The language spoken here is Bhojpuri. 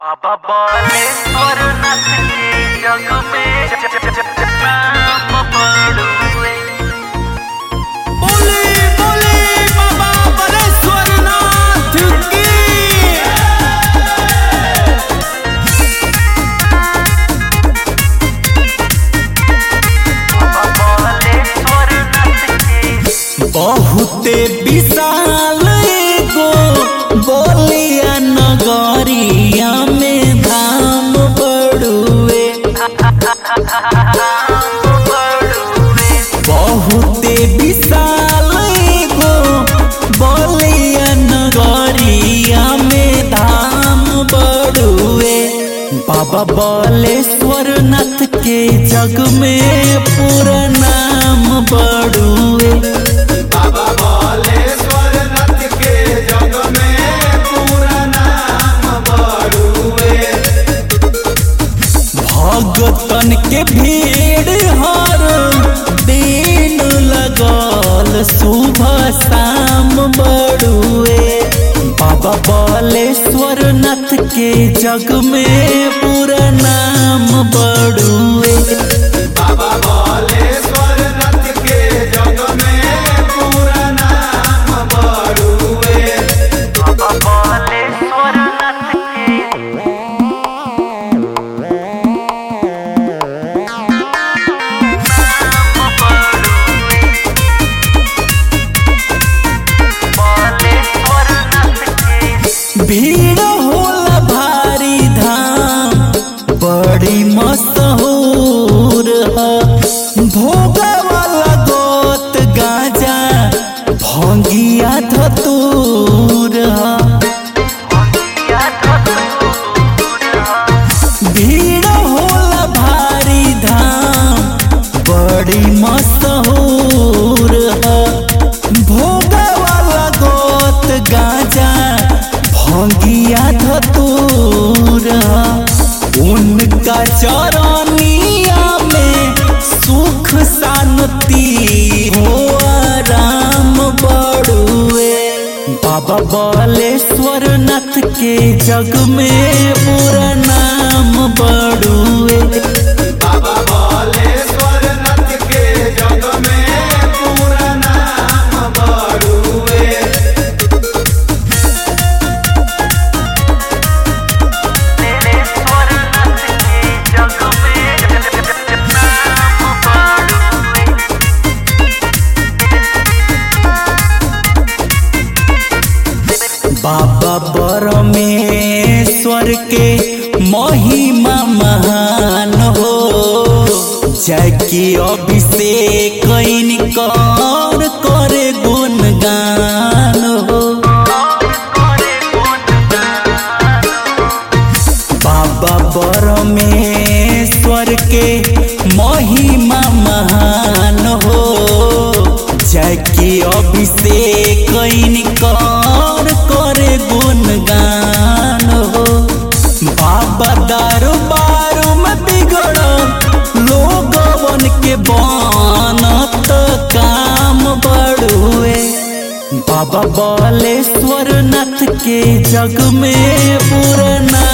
बाबा बालेश्वर नाथ के जग में ज- ज- ज- ज- नाम बड़ुए बोले बोले बाबा बलेश्वर नाथ की बाबा बालेश्वर नाथ के बहुते विशाल एगो बोलिया नगरिया में धाम बड़ुए बहुते विशाल एगो बोलिया नगरिया में धाम बड़ुए बाबा बलेश्वर नाथ के जग में पूरा नाम बड़ुए बाबा बालेश्वर नाथ के जग में पूरा नाम बड़ुए भगतन के भीड़ हर दिन लगल सुबह शाम बड़ुए बाबा बालेश्वर नाथ के जग में पूरा नाम बड़ुए बाबा बालेश्वर नाथ के जग में पूरा नाम बड़ुए बाबा बालेश्वर नाथ के नाम बड़ुए बालेश्वर नाथ के भीड़ होला भारी धाम बड़ी मशहूर ह भोगा वाला गोत गाजा भंगिया धतूर ह भीड़ होला भारी धाम बड़ी मशहूर ह भोगा वाला गोत गाजा भंगिया धतूर ह उनका चरनिया में सुख शांति हो आराम बड़ुए बाबा बालेश्वर नाथ के जग में पूरा नाम बड़ुए बाबा बालेश्वर नाथ के जग में पूरा नाम बड़ुए बालेश्वर नाथ के जग में नाम बड़ुए बाबा परमेश्वर के महिमा महान हो जय की अभिषेक कर करे गुणगान हो बाबा परमेश्वर के महिमा महान हो जय की अभिषेक कर करे गुणगान हो बाबा दरबार में बिगड़ लोगवन के बनत काम बड़ुए बाबा बालेश्वर नाथ के जग में पूरा नाम